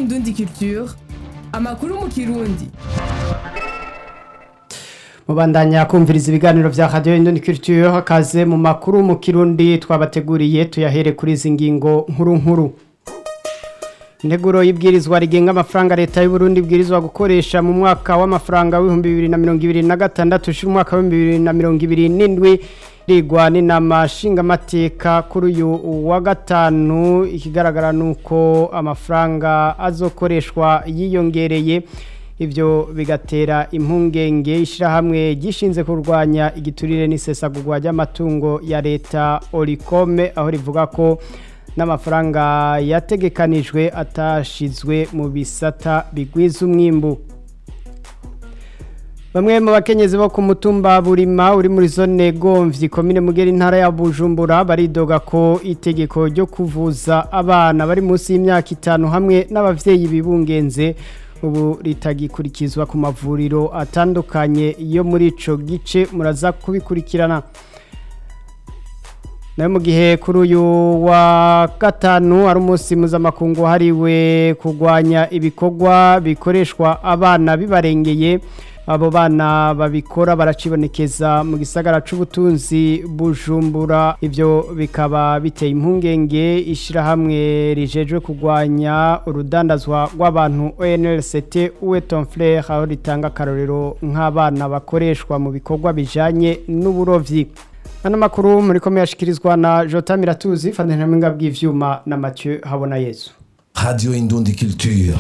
Indundi Culture amakuru mu kirundi mubandanya kumviriza ibiganiro vya radio Indundi Culture hakaze mu makuru mu kirundi twabateguriye tuyahere kuri izi ngingo nkuru nkuru Integuro y'ibwirizwa rigenga amafaranga leta y'u Burundi ibwirizwa gukoresha mu mwaka w'amafaranga w'ibihumbi bibiri na mirongo ibiri na gatandatu ushira umwaka w'ibihumbi bibiri na mirongo ibiri n'indwi rigwa n'inama nshingamateka kuri uyu wa gatanu ikigaragara nuko amafaranga azokoreshwa yiyongereye ivyo bigatera impungenge ishirahamwe gishinze kurwanya igiturire n'isesagurwa ry'amatungo ya leta Oricome aho rivuga ko n'amafaranga yategekanijwe atashizwe mu bisata bigwiza umwimbu Bamwe mu bakenyezi bo ku mutumba burima uri muri zone Gomvyi komine Mugera intara ya Bujumbura baridoga ko itegeko ryo kuvuza abana bari munsi y'imyaka itanu hamwe n'abavyeyi bibungenze ubu ritagikurikizwa ku mavuriro atandukanye yo muri ico gice muraza kubikurikirana nayo mu gihe kuri uyu wa gatanu ari umunsi mpuzamakungu hariwe kurwanya ibikorwa bikoreshwa abana bibarengeye abo bana babikora baracibonekeza mu gisagara c'ubutunzi bujumbura ivyo bikaba biteye impungenge ishirahamwe rijejwe kurwanya urudandazwa rw'abantu ONLCT uwe Tonflair aho ritanga akarorero nk'abana bakoreshwa mu bikorwa bijanye n'uburovyi Ano makuru muri kome yashikirizwa na Jota Miratuzi fandana mwinga bw'ivyuma na Mathieu Habona Yesu Radio Indundi Culture.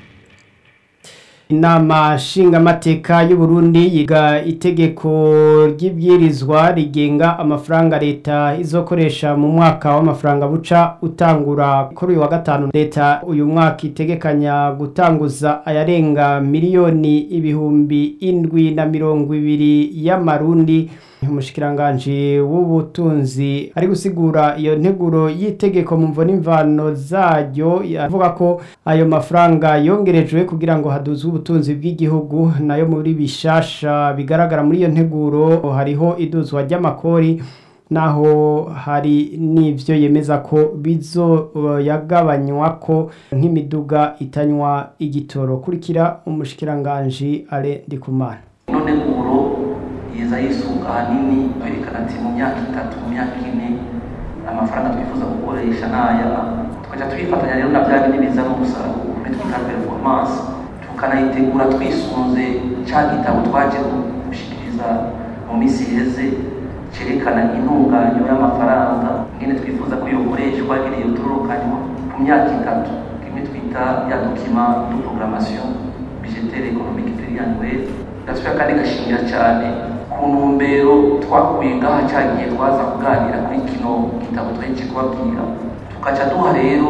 Inama nshingamateka y'u Burundi yiga itegeko ry'ibwirizwa rigenga amafaranga leta izokoresha mu mwaka w'amafaranga buca utangura kuri uyu wa gatanu leta uyu mwaka itegekanya gutanguza ayarenga miliyoni ibihumbi indwi na mirongo ibiri y'amarundi umushikiranganji w'ubutunzi ari gusigura iyo nteguro y'itegeko mu mvo n'imvano zaryo avuga ko ayo mafaranga yongerejwe kugira ngo haduzwe ubutunzi bw'igihugu nayo muri bishasha bigaragara muri iyo nteguro hariho iduzwa ry'amakori naho hari n'ivyo yemeza ko bizoyagabanywa ko nk'imiduga itanywa igitoro kurikira umushikiranganji ale ndikumana none uro yeza yisunga ahanini berekana ati mu myaka itatu mu myaka ine amafaranga twifuza gukoresha n'aya tukaja twifatanya rero na bya bindi bizana umusaruro muri twita performance tukanayitegura twisunze ca gitabo twaje gushikiriza mu minsi iheze cerekana intunganyo y'amafaranga ingene twifuza ko yokoreshwa ingene yotororokanywa ku myaka itatu kimwe twita ya dokima de programmation budgetaire économique pluriannuelle gasubira kandi gashingira cyane ku ntumbero twakuye ngaha cyagiye twaza kuganira kuri kino gitabo twaheje kubabwira tukaca duha rero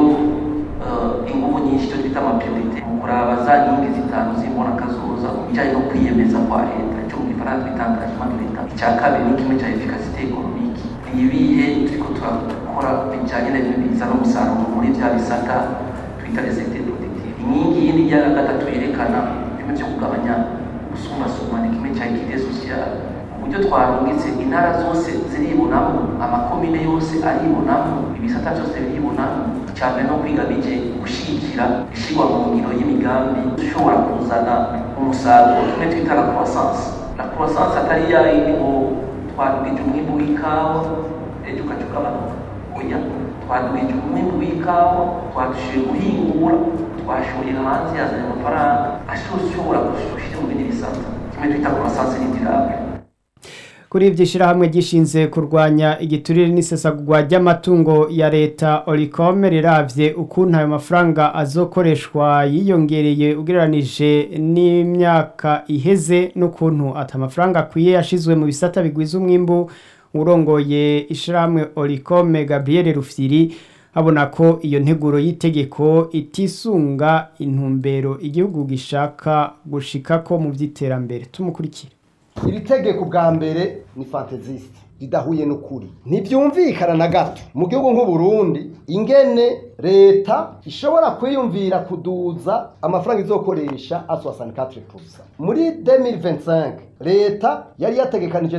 uh, ingufu nyinshi cyo twita amapriorite mu kuraba za nkingi zitanu zimbona kazoza mu bijyanye no kwiyemeza kwa leta icyo mu gifaransa twita engagement de leta icya kabiri ni kimwe cya efficacité économique ni ibihe turiko turakora bijyanye n'ibintu bizana umusaruro muri bya bisata twita les secteurs productifs inkingi yindi ya gatatu yerekana bimwe byo kugabanya gusumbasumba ni kimwe cya equité sociale uburyo twarungitse intara zose ziribonamo amakomine yose aribonamo ibisata byose biribonamo cyane no kwiga bije gushyigikira ishyirwa mu ngiro y'imigambi ishobora kuzana umusaruro kimwe twita la croissance la croissance atari ya yindi ngo twadugije umwimbu w'ikawa ejo ukaca ugabanuka oya twadugije umwimbu w'ikawa twadushoboye guhingura twashoye hanze yazanye amafaranga ashobora gushyira mu bindi bisata kimwe twita croissance n'indirable kuri ivyo ishirahamwe gishinze kurwanya igiturire n'isesagurwa ry'amatungo ya leta Oricome riravye ukuntu ayo mafaranga azokoreshwa yiyongereye ugereranije n'imyaka iheze n'ukuntu ata mafaranga akwiye yashizwe mu bisata bigwiza umwimbu urongoye ishirahamwe Oricome Gabriel Rufyiri abona ko iyo nteguro y'itegeko itisunga intumbero igihugu gishaka gushikako mu vy'iterambere tumukurikire iri tegeko bwa mbere ni fantazisite ridahuye n'ukuri ntibyumvikana na gato mu gihugu nk'uburundi ingene leta ishobora kwiyumvira kuduza amafaranga izokoresha aswasani katire pusa muri 2025 leta yari yategekanije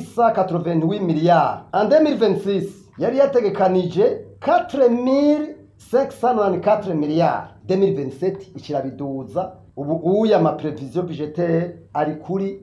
3688 miliyari en 2026 yari yategekanije 4000 594 miliyari 2027 ikirabiduza ubu uya ama prevision budgetaire ari kuri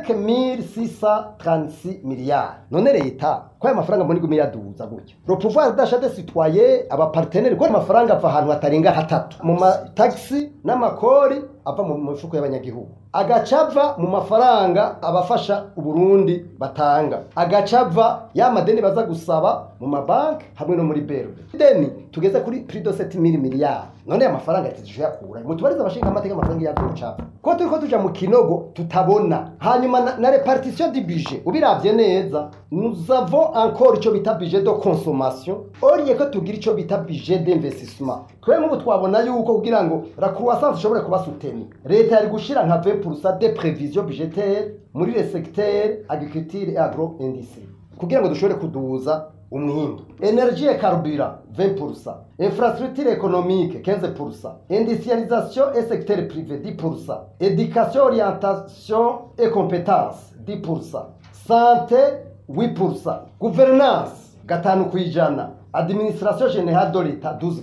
5636 miliyari none leta ko aya mafaranga mbona iguma iraduza gutya le pouvoir d'achat des citoyens aba partenaires ko amafaranga ava ahantu hatarenga hatatu mu mataxi n'amakori ava mu mifuko y'abanyagihugu agaca ava mu mafaranga abafasha uburundi batanga agaca ava ya madeni baza gusaba mu mabanki hamwe no muri berbe deni tugeze kuri prix de 7000 miliyari none aya mafaranga tizisho yakura mutubariza abashinga amateka amafaranga yaducapa ko turiko tuja mu kinogo tutabona hanyuma na, na repartition du budget ubiravye neza nous avons encore ico bita budget de consommation oriye ko tugira ico bita budget d'investissement twe nk'ubu twabona yuko kugira ngo la croissance ishobore kuba soutenue leta yari gushira nka 20% de prévision budgétaire muri le secteur agriculture et agro-industrie kugira ngo dushobore kuduza umwimbu energie et carburant 20% infrastructure économique 15% industrialisation et secteur privé 10% éducation orientation et compétences 10% santé 8% gouvernance gatanu kwijana administration générale de l'état 12%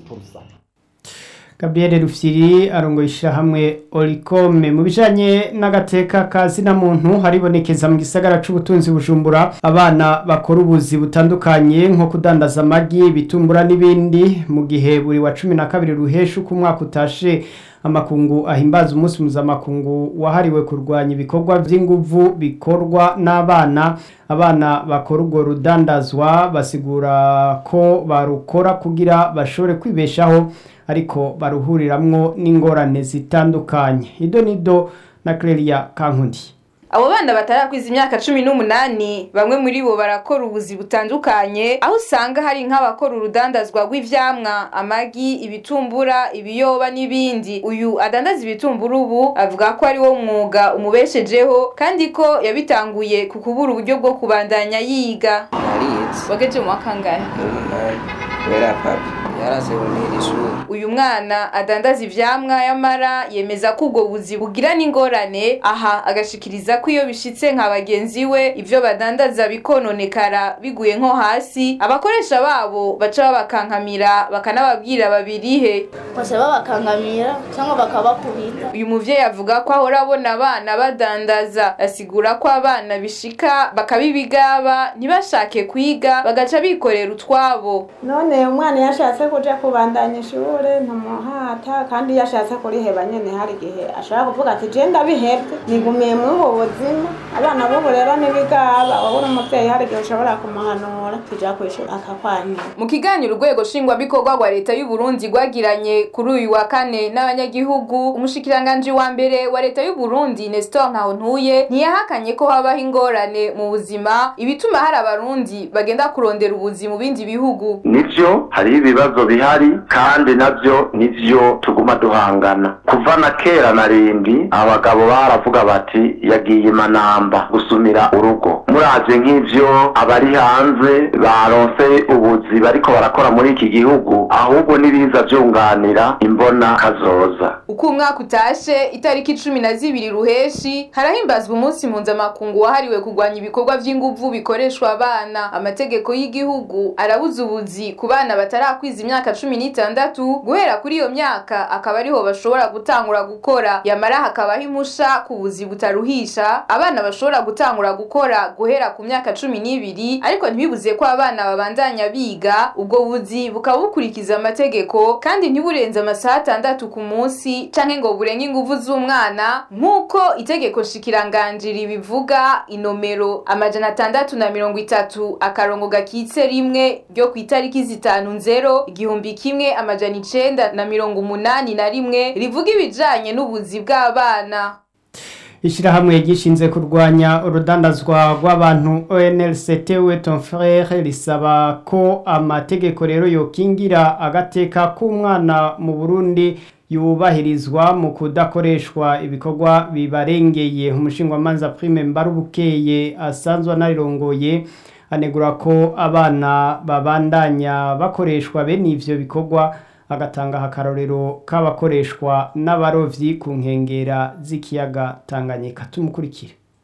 Gabriel Rufyiri arongo ishyirahamwe Oricome mu bijanye n'agateka ka zina muntu haribonekeza mu gisagara c'ubutunzi bujumbura abana bakora ubuzi butandukanye nko kudandaza amagi ibitumbura n'ibindi mu gihe buri wa cumi na kabiri ruhesha uko umwaka utashe amakungu ahimbaza umunsi mpuzamakungu wahariwe kurwanya ibikorwa by'inguvu bikorwa n'abana abana bakora urwo rudandazwa basigura ko barukora kugira bashobore kwibeshaho ariko baruhuriramwo n'ingorane zitandukanye ido nido na Clelia Kankundi abo bana batarakwiza imyaka cumi n'umunani bamwe muri bo barakora ubuzi butandukanye aho usanga hari nk'abakora urudandazwa rw'ivyamwa amagi ibitumbura ibiyoba n'ibindi uyu adandaza ibitumbura ubu avuga ko ari wo mwuga umubeshejeho kandi ko yabitanguye ku kubura uburyo bwo kubandanya yiga narize wageje mu wa kangahe umunani kubera papi yarazibonera ishuri uyu mwana adandaza ivyamwa yamara yemeza ko ubwo buzi bugira n'ingorane aha agashikiriza ko iyo bishitse nka bagenzi we ivyo badandaza bikononekara biguye nko hasi abakoresha babo baca babakankamira bakanababwira babirihe bose babakangamira cyangwa bakabakubita uyu muvyeyi avuga ko ahora abona abana badandaza asigura ko abana bishika bakabibigaba ntibashake kwiga bagaca bikorera utwabo none umwana iyo ashatse kuja kubandanya ishure ntamuhata kandi iyo ashatse kuriheba nyene hari igihe ashobora kuvuga ati je ndabihevye nigumiye muri ubu buzima abana b'ubu rero n'ibigaba wabura umuvyeyi hari igihe ushobora kumuhanura tuja kwishura akakwanyura mu kiganiro urwego nshingwabikorwa rwa leta y'u Burundi rwagiranye kuri uyu wa kane n'abanyagihugu umushikiranganji wa mbere wa leta y'u Burundi Nestor Nkahontuye ntiyahakanye ko habaho ingorane mu buzima ibituma hari abarundi bagenda kurondera ubuzi mu bindi bihugu nivyo hariho ibibazo bihari kandi navyo nivyo tuguma duhangana kuva na kera na rindi abagabo baravuga bati yagiye manamba gusumira urugo muravye nk'ivyo abari hanze baronse ubuzi bariko barakora muri iki gihugu ahubwo n'ibiza vyunganira imbona kazoza uko umwaka utashe itariki cumi na zibiri ruheshi harahimbazwa umunsi mpuzamakungu wahariwe kurwanya ibikorwa vy'inguvu bikoreshwa abana amategeko y'igihugu arabuza ubuzi ku bana batarakwiza imyaka cumi n'itandatu guhera kuri iyo myaka akaba ariho bashobora gutangura gukora yamara hakabaho impusha ku buzi butaruhisha abana bashobora gutangura gukora guhera ku myaka cumi n'ibiri ariko ntibibuze ko abana babandanya biga ubwo buzi bukaba bukurikiza amategeko kandi ntiburenze amasaha atandatu ku munsi canke ngo burenge inguvu z'umwana nk'uko itegeko shikiranganji ribivuga inomero amajana atandatu na mirongo itatu akarongo gakitse rimwe ryo ku itariki zitanu nzero igihumbi kimwe amajana icenda na mirongo umunani na rimwe rivuga ibijanye n'ubuzi bw'abana ishyirahamwe gishinze kurwanya urudandazwa rw'abantu ONLCT we ton frere risaba ko amategeko rero yokingira agateka k'umwana mu Burundi yubahirizwa mu kudakoreshwa ibikorwa bibarengeye umushingwamanza prime mbarubukeye asanzwe anarirongoye anegura ko abana babandanya bakoreshwa bene ivyo bikorwa agatanga akarorero k'abakoreshwa n'abarovyi ku nkengera z'ikiyaga Tanganyika tumukurikire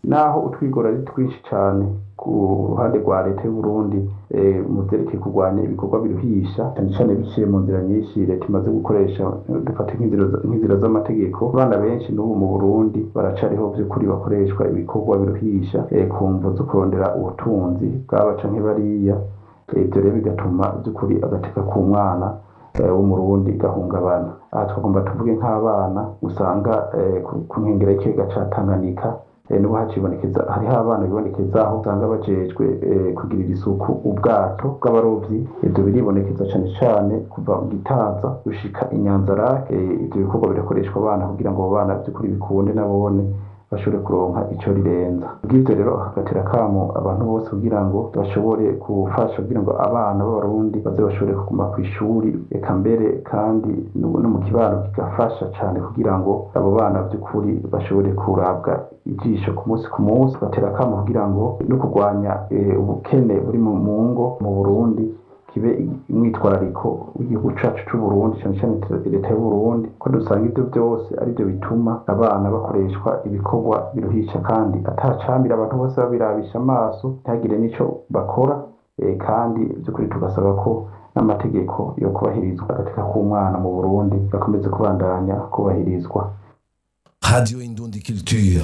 naho utwigora ari twinshi cyane ku ruhande rwa leta y'u Burundi eh, mu vyerekeye kurwanya ibikorwa biruhisha cyane cyane biciye mu nzira nyinshi leta imaze gukoresha eh, dufate nk'inzira za- nk'inzira z'amategeko abana benshi n'ubu mu Burundi baracariho vy'ukuri bakoreshwa ibikorwa biruhisha eh, ku mvo zo kurondera ubutunzi bwaba canke bariya Eh, ivyo rero bigatuma vy'ukuri agateka k'umwana eh, w'umurundi gahungabana aha twagomba tuvuge nk'abana usanga eh, ku- ku nkengera y'ikiyaga ca Tanganyika eh, n'ubu hacibonekeza hariho abana bibonekeza aho usanga bajejwe eh, kugirira isuku ubwato bw'abarovyi ivyo biribonekeza cane cane kuva mu gitaza gushika inyanzarake eh, ivyo bikorwa birakoreshwa abana kugira ngo abo bana vy'ukuri bikunde nabone bashobore kuronka ico rirenza bw'ivyo rero hagatera kamo abantu bose kugira ngo bashobore gufasha kugira ngo abana b'abarundi baze bashobore kuguma ku ishuri eka mbere kandi no no mu kibano kigafasha cane kugira ngo abo bana by'ukuri bashobore kurabwa ijisho ku munsi ku munsi batera kamo kugira ngo no kurwanya eh, ubukene buri mu mu ngo mu Burundi kibe umwitwarariko w'igihugu cacu c'u Burundi cane cane leta y'u Burundi ko dusanga ivyo byose ari byo bituma abana bakoreshwa ibikorwa biruhisha kandi atacambira abantu bose babirabisha amaso ntihagire n'ico bakora eh, kandi by'ukuri tugasaba ko n'amategeko yo kubahirizwa agateka k'umwana mu Burundi gakomeze kubandanya kubahirizwa Radio Indundi Culture.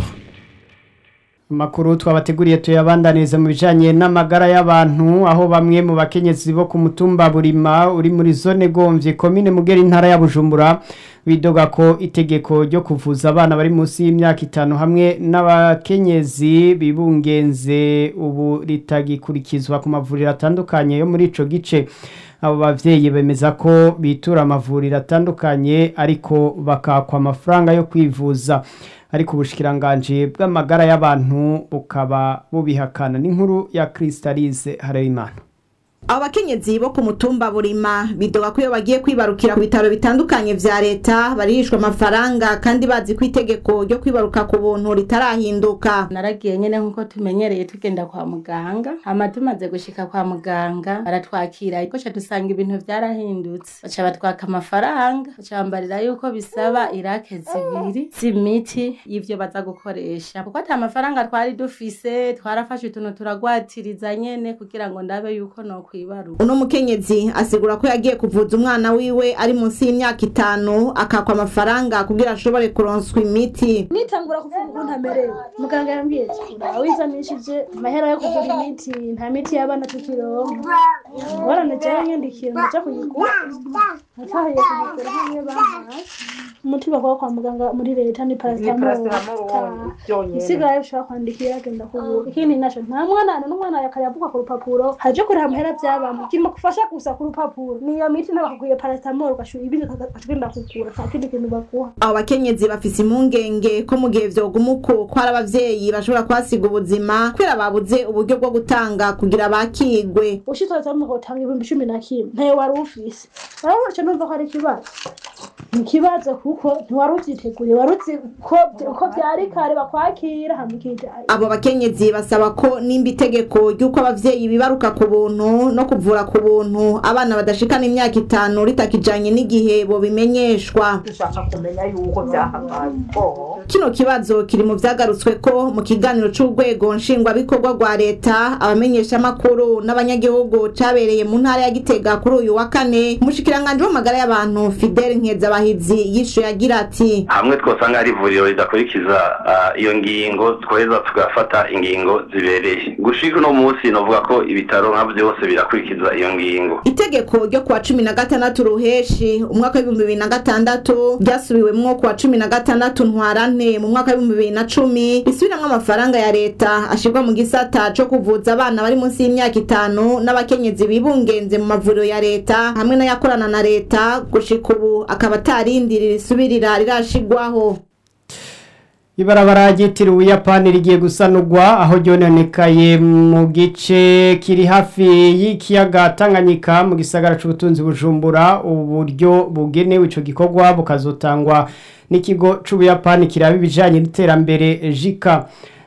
Makuru twabateguriye tuyabandaniriza mu bijanye n'amagara y'abantu aho bamwe mu bakenyezi bo ku mutumba Burima uri muri zone Gomvye commune Mugera intara ya Bujumbura bidoga ko itegeko ryo kuvuza abana bari munsi y'imyaka itanu hamwe n'abakenyezi bibungenze ubu ritagikurikizwa ku mavuriro atandukanye yo muri ico gice abo bavyeyi bemeza ko bitura amavuriro atandukanye ariko bakakwa amafaranga yo kwivuza ariko ubushikiranganje bw'amagara y'abantu bukaba bubihakana n'inkuru ya Crystalise Harerimana abo bakenyezi bo ku mutumba burima bidoga ko iyo bagiye kwibarukira ku bitaro bitandukanye vya leta barihishwa amafaranga kandi bazi ko itegeko ryo kwibaruka ku buntu ritarahinduka naragiye nyene nkuko tumenyereye tugenda kwa muganga hama tumaze gushika kwa muganga baratwakira ariko ca dusanga ibintu vyarahindutse baca batwaka amafaranga baca bambarira yuko bisaba irake zibiri z'imiti y'ivyo baza gukoresha kuko ata mafaranga twari dufise twarafashe utuntu turagwatiriza nyene kugira ngo ndabe yuko nokwibaruka uno mukenyezi asigura ko yagiye kuvuza umwana wiwe ari munsi y'imyaka itanu akakwa amafaranga kugira ashobore kuronswa imiti nitangura kuvuga ukuntu amerewe muganga yambwiye ati uraha wizanishije amahera yo kugura imiti nta miti y'abana tukironka ngorane jewe nyandikira ndaja kuyigura natahiye kuyigura hamwe bampaye umuti bakora kwa muganga muri leta ni paracetamol isigaye ushobora kwandikira agenda kugura ikindi naco nta mwana n'umwana yakayavuga ku rupapuro haje kuriha amahera vy'abana kirimo kufasha gusa ku rupapuro niyo miti nabakuguriye paracetamol ugashura ibindi ukagenda kugura nta kindi kintu baguha abo bakenyezi bafise impungenge ko mu gihe vyoguma uko ko hari abavyeyi bashobora kuhasiga ubuzima kubera babuze uburyo bwo gutanga kugira bakigwe ushitse mu gutanga ibihumbi cumi na kimwe ntayo wari ufise urabona ico numva ko ari ikibazo ni ikibazo kuko ntiwari uvyiteguriye wari uzi ko ko vyari kare bakwakira hama ukijayo abo bakenyezi basaba ko nimba itegeko ry'uko abavyeyi bibaruka ku buntu no kuvura ku buntu abana badashikana imyaka itanu ritakijanye n'igihe bobimenyeshwa dushaka kumenya yuko byahangaye ko kino kibazo kiri mu vyagarutswe ko mu kiganiro c'urwego nshingwabikorwa rwa leta abamenyeshamakuru n'abanyagihugu cabereye mu ntara ya gitega kuri uyu wa kane umushikiranganji w'amagara y'abantu fidel nkezabahizi yishuye agira ati hamwe twosanga ari ivuriro ridakurikiza ah, iyo ngingo tweza tugafata ingingo zibereye gushika uno munsi novuga ko ibitaro nka byose birakurikiza iyo ngingo itegeko ryo kuwa cumi na gatandatu ruheshi umwaka w'ibihumbi bibiri na gatandatu ryasubiwemwo kuwa cumi na gatandatu ntwarante mu mwaka w'ibihumbi bibiri na cumi risubiramwo amafaranga ya leta ashirwa mu gisata co kuvuza abana bari munsi y'imyaka itanu n'abakenyezi bibungenze mu mavuriro ya leta hamwe n'ayakorana na leta gushika ubu akaba atarindiri risubirira rirashigwaho ibarabara ryitiriwe ubuyapani rigiye gusanurwa aho ryononekaye mu gice kiri hafi y'ikiyaga tanganyika mu gisagara c'ubutunzi bujumbura uburyo bugenewe ico gikorwa bukazotangwa n'ikigo c'ubuyapani kiraba ibijanye n'iterambere jika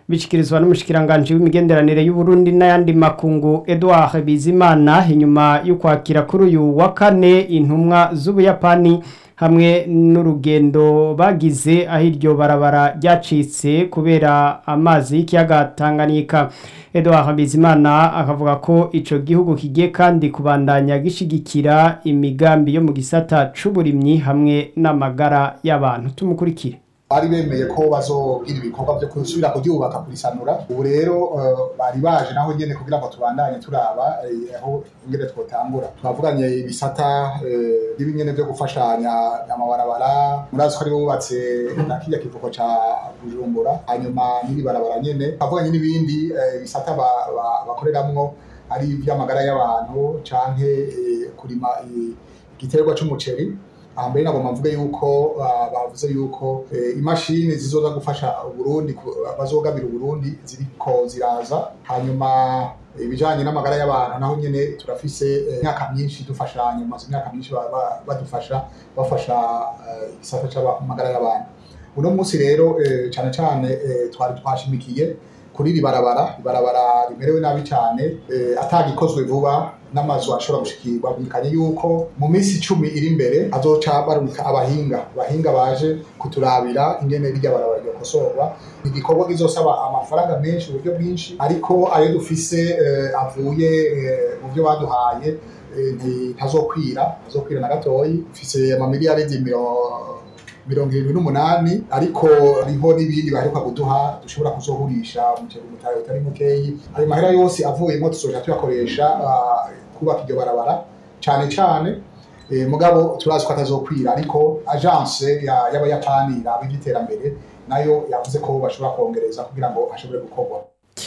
bishikirizwa n'umushikiranganje w'imigenderanire y'u Burundi n'ayandi makungu Edouard Bizimana inyuma yo kwakira kuri uyu wa kane intumwa z'Ubuyapani hamwe n'urugendo bagize aho iryo barabara ryacitse kubera amazi y'ikiyaga Tanganyika Edouard Bizimana akavuga ko ico gihugu kigiye kandi kubandanya gishigikira imigambi yo mu gisata c'uburimyi hamwe n'amagara y'abantu tumukurikire bari bemeye ko bazogira ibikorwa byo gusubira kuryubaka kurisanura ubu rero eh, bari baje naho nyene kugira ngo tubandanye turaba eh, aho ingene twotangura twavuganye ibisata eh, n'ibinyene vyo gufashanya amabarabara murazi ko ari bubatse na kirya kivuko ca bujumbura hanyuma n'iri barabara nyene twavuganye n'ibindi eh, bisata ba- ba- bakoreramwo ari ivy'amagara y'abantu canke eh, kurima eh, igiterwa c'umuceri aha mbere nagomba mvuge yuko ah, bavuze yuko eh, imashini zizoza gufasha uburundi ku- bazogabira uburundi ziriko ziraza hanyuma ibijanye n'amagara y'abantu naho nyene turafise eh, imyaka myinshi dufashanya maze imyaka myinshi ba- ba- badufasha bafasha eh, igisata c'amagara y'abantu uno munsi rero eh, cane cane eh, twari twashimikiye kuri iri barabara ibarabara rimerewe nabi cyane eh, atagikozwe vuba n'amazu ashobora gushikirwa bikanye yuko mu minsi icumi iri imbere azoca baruka abahinga abahinga baje kuturabira ingene rirya barabara ryokosorwa ni igikorwa kizosaba amafaranga menshi uburyo bwinshi ariko ayo dufise eh, avuye eh, mu byo baduhaye eh, nti- ntazokwira ntazokwira na gatoyi dufise amamiliyaridi miro- mirongo irindwi n'umunani ariko riho n'ibindi baheruka kuduha dushobora kuzohurisha umuceri umutahe utari mukeyi ayo mahera yose avuyemo tuzoja tuyakoresha ah, kubaka iryo barabara cane cane eh, mugabo turazi ko atazokwira ariko agence ya- y'abayapani iraba ivy'iterambere nayo yavuze ko bashobora kongereza kugira ngo hashobore gukorwa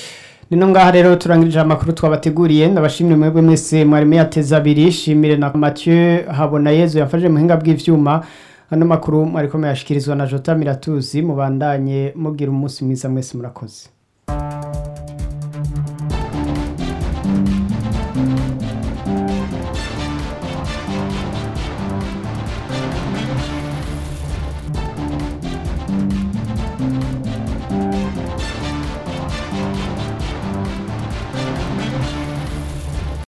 Nino ngaha rero turangirije amakuru twabateguriye ndabashimire mwebwe mwese mwari muyateza abiri shimire na Mathieu Habona Yezu yafashe muhinga bw'ivyuma ano makuru mwariko muyashikirizwa na Jota Miratuzi mubandanye mugira umunsi mwiza mwese murakoze